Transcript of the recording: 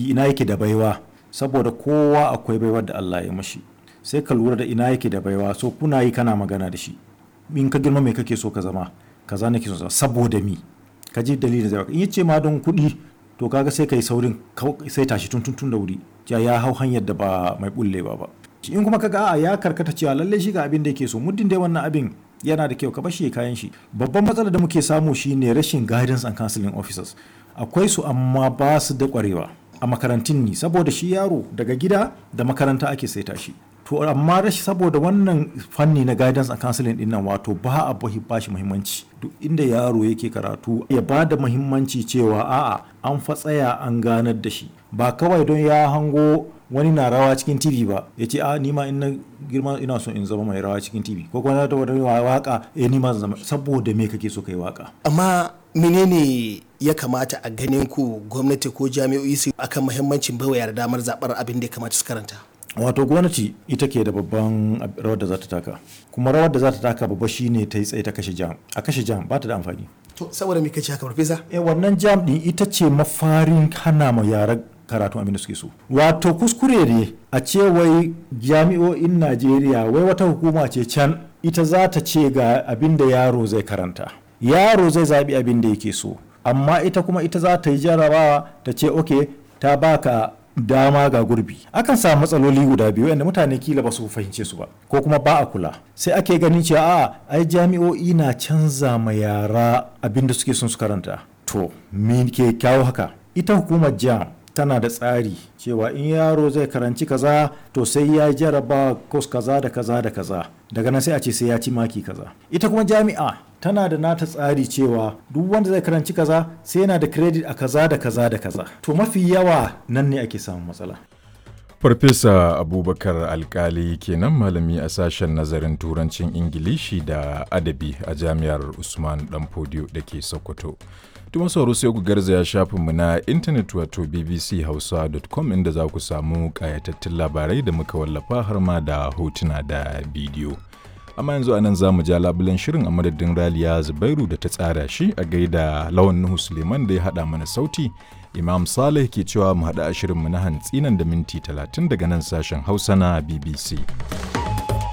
arziki ina yake da baiwa saboda kowa akwai baiwar da Allah ya mashi sai ka lura da ina yake da baiwa so kuna yi kana magana da shi in ka girma me kake so ka zama kaza nake so saboda mi ka ji dalilin zai in yace ma don kuɗi to kaga sai kai saurin sai tashi tun tun da wuri ya ya hau hanyar da ba mai bullewa ba in kuma kaga a ya karkata cewa lalle shi ga abin da yake so muddin dai wannan abin yana da kyau ka bashi kayan shi babban matsalar da muke samu shine rashin guidance and counseling officers akwai su amma ba su da kwarewa a makarantun ni saboda shi yaro daga gida da makaranta ake saita shi to amma rashi saboda wannan fanni na guidance and counseling din nan wato ba a ba shi muhimmanci duk inda yaro yake karatu ya ba da muhimmanci cewa a'a an fa tsaya an ganar da shi ba kawai don ya hango wani na rawa cikin tv ba ya ce a nima in na girma ina so in zama mai rawa cikin tv ko kuma da wani waka eh nima zama saboda me kake so kai waka amma menene ya kamata a ganin ku gwamnati ko jami'o'i su akan muhimmancin baiwa yara damar zabar abin da ya kamata su karanta wato gwamnati ita ke da babban rawar da za ta taka kuma rawar da za ta taka babba shine ta yi tsaye ta kashe jam a kashe jam ba ta da amfani to saboda me kace haka farfesa eh wannan jam din ita ce mafarin hana ma yaran karatun abin da suke so wato kuskure ne a ce wai jami'o'in najeriya wai wata hukuma ce can ita za ta ce ga abin da yaro zai karanta yaro zai zaɓi abin da yake so amma ita kuma ita za ta yi jarabawa ta ce ok ta baka dama ga gurbi akan samu matsaloli guda biyu yadda mutane kila ba su fahimce su ba ko kuma ba a kula sai ake ganin cewa a ai jami'o'i na canza ma yara abin da suke son su karanta to me ke kyawo haka ita hukumar jam tana da tsari cewa in yaro zai karanci kaza to sai ya jaraba kos kaza da kaza da kaza daga nan sai a ce sai ya ci maki kaza ita kuma jami'a tana da nata tsari cewa duk wanda zai karanci kaza sai yana da credit a kaza da kaza da kaza to mafi yawa nan ne ake samun matsala Farfesa Abubakar Alkali kenan malami a sashen nazarin turancin Ingilishi da adabi a jami'ar Usman Danfodiyo da ke Sokoto. Tuma sauro sai ku garzaya shafinmu na intanet wato bbchausa.com inda za ku samu ƙayatattun labarai da muka wallafa har ma da hotuna da bidiyo. Amma yanzu a nan za mu ja labulen shirin a madadin Raliya Zubairu da ta tsara shi a gaida Lawan Nuhu Suleiman da ya haɗa mana sauti. Imam Saleh ke cewa mu haɗa a shirinmu na hantsi nan da minti 30 daga nan sashen Hausa na BBC.